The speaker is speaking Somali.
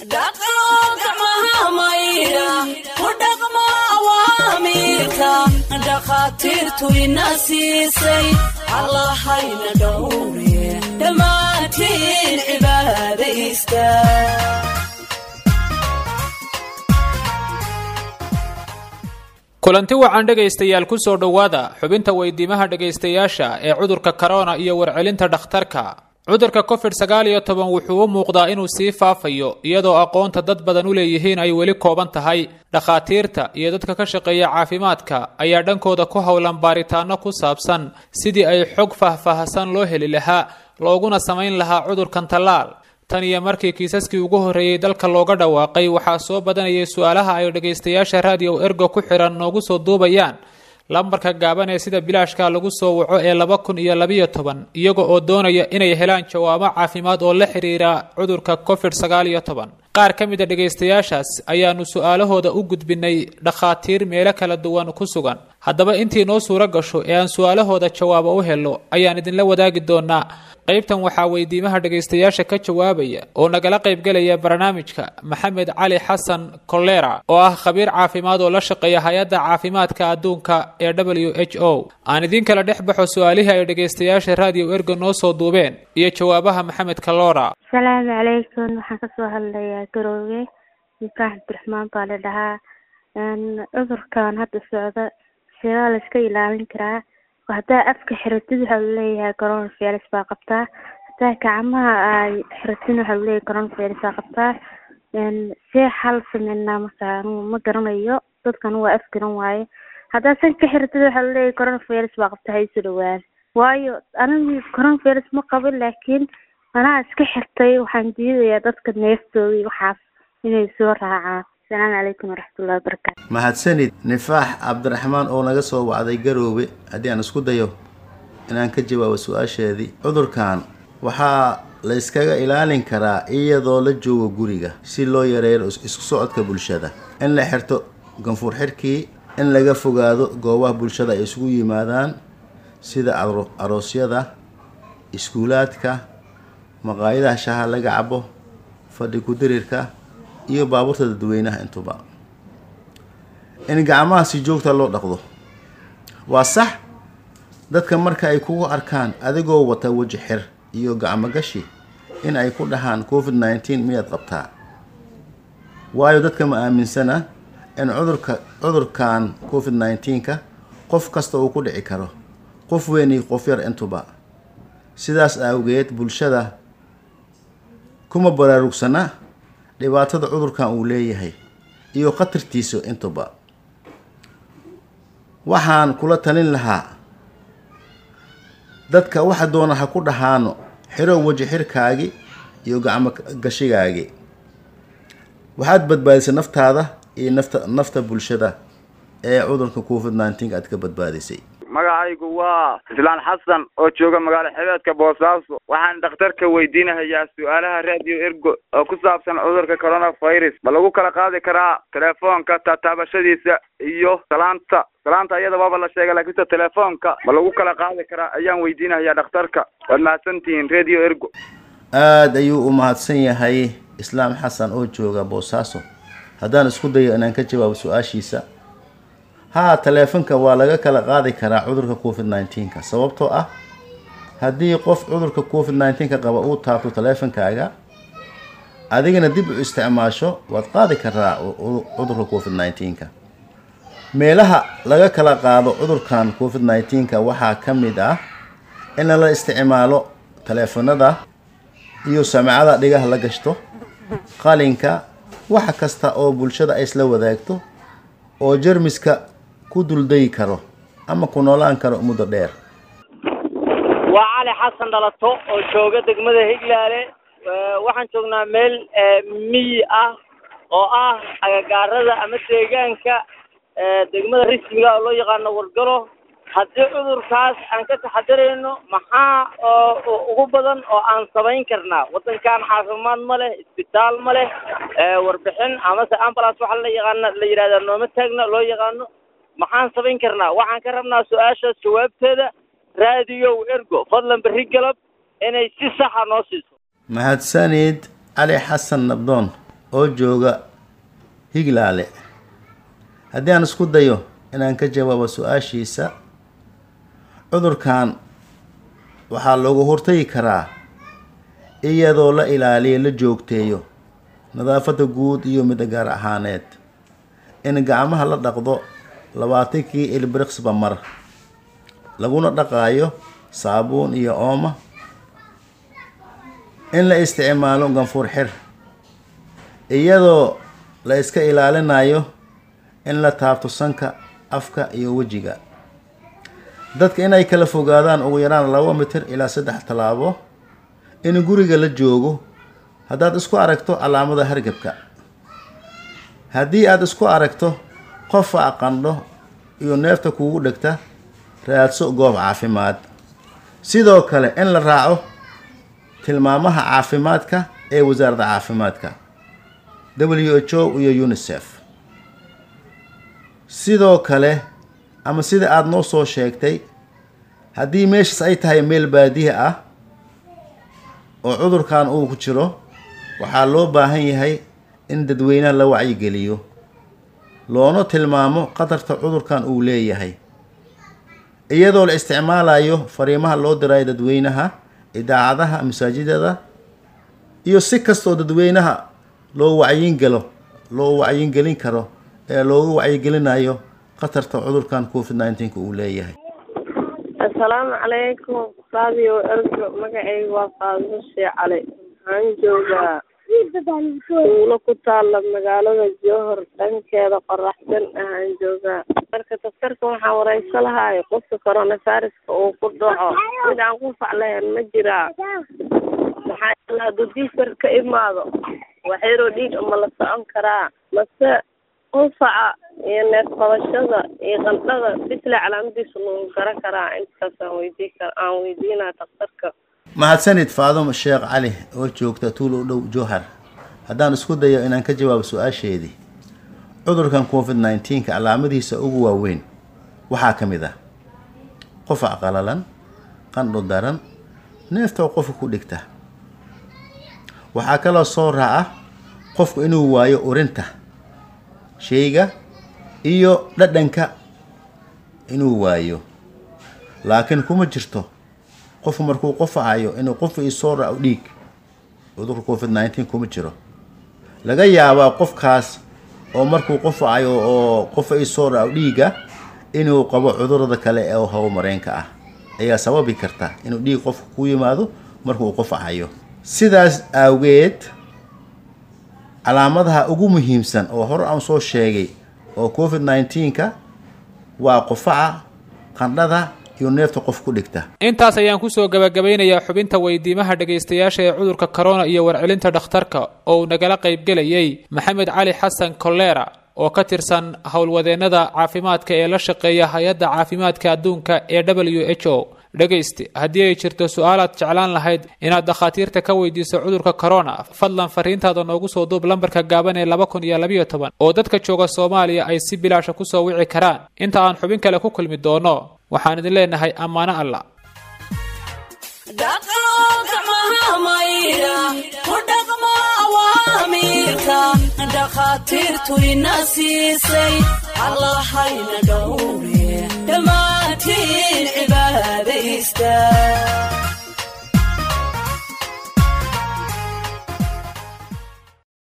dhaqo gacmaha maydha ku dhaqmo awaamiirka dhakhaatiirtu ina siisay allahayna dhowre dhammaantiin cibaadaysta kulanti wacan dhegaystayaal ku soo dhowaada xubinta weydiimaha dhegaystayaasha ee cudurka korona iyo warcelinta dhakhtarka cudurka covid sagaal iyo toban wuxuu u muuqdaa inuu sii faafayo iyadoo aqoonta dad badan u leeyihiin ay weli kooban tahay dhakhaatiirta iyo dadka ka shaqeeya caafimaadka ayaa dhankooda ku howlan baaritaano ku saabsan sidii ay xog faahfaahsan loo heli lahaa looguna samayn lahaa cudurkan tallaal tan iyo markii kiisaskii ugu horreeyey dalka looga dhawaaqay waxaa soo badanayay su-aalaha ay dhegaystayaasha raadiyo ergo ku xihan noogu soo duubayaan lambarka gaaban ee sida bilaashka lagu soo waco ee laba kun iyo labiyo toban iyaga oo doonaya inay helaan jawaabo caafimaad oo la xiriira cudurka covid sagaal iyo toban qaar ka mid a dhegaystayaashaas ayaanu su-aalahooda u gudbinay dhakhaatiir meelo kala duwan ku sugan haddaba intii noo suuro gasho ee aan su-aalahooda jawaabo u helo ayaan idinla wadaagi doonaa qaybtan waxaa weydiimaha dhegaystayaasha ka jawaabaya oo nagala qaybgelaya barnaamijka maxamed cali xasan kolera oo ah khabiir caafimaad oo la shaqeeya hay-adda caafimaadka adduunka ee w h o aan idiin kala dhex baxo su-aalihii ay dhegaystayaasha raadiyo ergo noo soo duubeen iyo jawaabaha maxamed kalora asalaamu calaykum waxaan kasoo hadlayaa garoowe nikaax abdiraxmaan baa la dhahaa cudurkan hadda socda sidaa la iska ilaalin karaa haddaa afka xiratid waxaa laleeyahay coronavirus baa qabtaa haddaa gacmaha ay xiratin waxaa laleeyahay coronavirus baa qabtaa see xal sameynaa marka ma garanayo dadkan waa af garan waaye haddaa san ka xiratid waxaa laleeyahay coronavirus baa qabtaa ha isu dhawaan waayo anigi coronavirus ma qabin laakiin anaa iska xirtay waxaan diidayaa dadka neeftooda iyo waxaas inay soo raacaan asalaamu calaykum waraxmatullahi wabarakaatu mahadsanid nifaax cabdiraxmaan oo naga soo wacday garoobe haddii aan isku dayo inaan ka jawaabo su-aasheedii cudurkan waxaa la yskaga ilaalin karaa iyadoo la joogo guriga si loo yareeyo isku socodka bulshada in la xirto ganfuur xirkii in laga fogaado goobaha bulshada ay isugu yimaadaan sida aroosyada iskuulaadka maqaayadaha shaha laga cabo fadhi ku-dirirka iyo baabuurta dadweynaha intuba in gacmaha si joogta loo dhaqdo waa sax dadka marka ay kugu arkaan adigoo wata weji xir iyo gacmo gashi in ay ku dhahaan covid nineteen miyaad qabtaa waayo dadka ma aaminsana in cudurka cudurkan covid nineteenka qof kasta uu ku dhici karo qof weyn iyo qof yar intuba sidaas awgeed bulshada kuma baraarugsana dhibaatada cudurkan uu leeyahay iyo khatartiisa intuba waxaan kula talin lahaa dadka waxa doona ha ku dhahaano xiro weji xirkaagi iyo gacmo gashigaagi waxaad badbaadisay naftaada iyo nafta nafta bulshada ee cudurka covid nineteen aad ka badbaadisay magacaygu waa islaan xasan oo jooga magaalo xebeedka boosaaso waxaan dhakhtarka weydiinahayaa su-aalaha radio ergo oo ku saabsan cudurka coronavirus ma lagu kala qaadi karaa telefoonka taataabashadiisa iyo salaanta salaanta iyada waaba la sheegay laakiinse telefoonka ma lagu kala qaadi karaa ayaan weydiinahayaa dhakhtarka waad mahadsantihiin radio ergo aada ayuu u mahadsan yahay islaam xasan oo jooga boosaaso haddaan isku dayo inaan ka jawaabo su-aashiisa haa taleefanka waa laga kala qaadi karaa cudurka covid nineteenka sababtoo ah haddii qof cudurka covid nineteenka qaba uu taabto taleefankaaga adigana dib u isticmaasho waad qaadi karaa cudurka covid nineteenka meelaha laga kala qaado cudurkan covid nineteenka waxaa ka mid ah in la isticmaalo taleefanada iyo samcada dhigaha la gashto qalinka wax kasta oo bulshada ay isla wadaagto oo jermiska ku duldayi karo ama ku noolaan karo muddo dheer waa cali xasan dhalato oo jooga degmada higlaale waxaan joognaa meel miyi ah oo ah agagaarada ama deegaanka degmada rismiga oo loo yaqaano wargalo haddii cudurkaas aan ka taxadarayno maxaa ugu badan oo aan samayn karnaa waddankan caafimaad ma leh isbitaal ma leh warbixin amase ambulance waxa la yaqaana la yidhahdaa nooma taagna loo yaqaano maxaan samayn karnaa waxaan ka rabnaa su-aashaas jawaabteeda raadiyow ergo fadlan berri galab inay si saxa noo siiso mahadsanid cali xasan nabdoon oo jooga higlaale haddii aan isku dayo inaan ka jawaabo su-aashiisa cudurkan waxaa loogu hortagi karaa iyadoo la ilaaliyo la joogteeyo nadaafadda guud iyo midda gaar ahaaneed in gacmaha la dhaqdo labaatankii ilbiriqsba mar laguna dhaqaayo saabuun iyo ooma in la isticmaalo ganfuur xir iyadoo la iska ilaalinayo in la taabto sanka afka iyo wejiga dadka inay kala fogaadaan ugu yaraan laba mitir ilaa saddex tallaabo in guriga la joogo haddaad isku aragto calaamada hargabka haddii aada isku aragto qofa qandho iyo neefta kuugu dhegta raadso goob caafimaad sidoo kale in la raaco tilmaamaha caafimaadka ee wasaaradda caafimaadka w h o iyo unisef sidoo kale ama sida aada noo soo sheegtay haddii meeshaas ay tahay meel baadiya ah oo cudurkan uu ku jiro waxaa loo baahan yahay in dadweynaha la wacyigeliyo loona tilmaamo qatarta cudurkan uu leeyahay iyadoo la isticmaalayo fariimaha loo dirayo dadweynaha idaacadaha masaajidada iyo si kastoo dadweynaha loo wacyingelo loo wacyingelin karo ee loogu wacyigelinayo khatarta cudurkan covid nineteenka uu leeyahay assalaamu calaykum radio ergo magacayga waa faadimo shee cali waxaan joogaa tuulo ku taalla magaalada jowhar dhankeeda qoraxsan ahaan joogaa marka daktarka waxaan wareyso lahaay qofka coronaviruska uu ku dhaco mid aan ku faclayn ma jiraa maxaa yeele hadduu diifar ka imaado waxyaroo dhiig ma la socon karaa mase qufaca iyo neef qabashada iyo qandhada bisle calaamadiisa lagu garan karaa intaas aan weydii kar aan weydiinaa daktarka mahadsanid faadimo sheekh cali oo joogta tuul u dhow jowhar haddaan isku dayo inaan ka jawaabo su-aasheedii cudurkan covid nineteenka calaamadihiisa ugu waaweyn waxaa ka mid ah qufac qalalan qandho daran neefta oo qofka ku dhigta waxaa kaloo soo raaca qofku inuu waayo urinta shayga iyo dhadhanka inuu waayo laakiin kuma jirto qofku markuu qofacayo inuu qofa isoo raaco dhiig cudurka covid nineteen kuma jiro laga yaabaa qofkaas oo markuu qofacayo oo qofa isoo raaco dhiiga inuu qabo cudurada kale ee hawo mareenka ah ayaa sababi karta inuu dhiig qofka ku yimaado markuu qofacayo sidaas awgeed calaamadaha ugu muhiimsan oo hore aan soo sheegay oo covid nineteenka waa qufaca qandhada iyo neefta qof ku dhigta intaas ayaan kusoo gabagabeynayaa xubinta weydiimaha dhegaystayaasha ee cudurka corona iyo warcelinta dhakhtarka oo uu nagala qaybgelayay maxamed cali xasan kolera oo ka tirsan howlwadeennada caafimaadka ee la shaqeeya hay-adda caafimaadka adduunka ee w h o dhegayste haddii ay jirto su-aalaad jeclaan lahayd inaad dakhaatiirta ka weydiiso cudurka corona fadlan fariintaada noogu soo duub lambarka gaaban ee laba kun iyo labayo toban oo dadka jooga soomaaliya ay si bilaasha kusoo wici karaan inta aan xubin kale ku kulmi doono waxaan idin leenahay ammaano alla dhaqo gacmaha maydha ku dhaqmo awaamiirka dhakhaatiirtu ina siisay allahayna dhowre dhammaantiin cibaadaysta